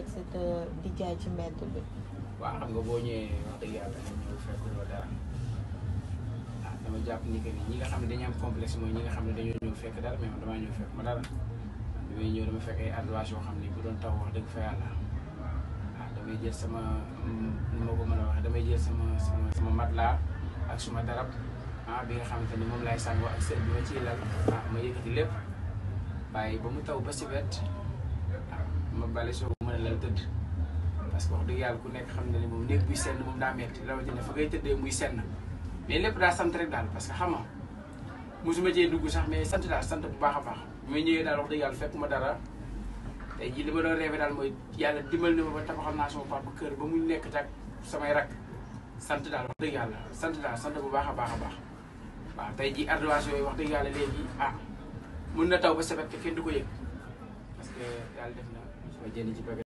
et cetera di jaay ci mbedd bi. waaw xam nga boo ñëwee wax dëgg yàlla nga ñëw fekk loo dara ah dama jàpp ni que ni ñi nga xam ne dañu am complexe mooy ñi nga xam ne dañoo ñëw fekk dara mais man damaa ñëw fekk ma dara bi may ñëw dama fekk ay adresse yoo xam ne bu doon taw wax dëgg fa yàlla ah damay jël sama nu ma ko mën a waxee damay jël sama sama sama matelas ak suma darab ah bi nga xamante ni moom laay sàngoo ak sër bi ma ciy lal ah ma yëkkati lépp bàyyi ba mu taw ba si wet ah ma bale soo mën a lal tëdd parce que wax dëgg yàlla ku nekk xam na ni moom néeg buy senn moom daa metti rawatina fa ngay tëddee muy senn mais lépp daa sant rek daal parce que xam nga mosuma cee dugg sax mais sant daal sant bu baax a baax bi ma ñëwee daal wax dëgg yàlla fekk ma dara tey jii li ma doon rêvé daal mooy yàlla dimbal na ma ba tabaxal naa sama papa kër ba mu nekk tak samay rak sant daal wax dëgg yàlla sant daal sant bu baax a baax a baax waaw tey jii ardoise yooyu wax dëgg yàlla léegi ah mun na taw ba sebet te kenn du ko yëg parce que yàlla def na soo jënd ci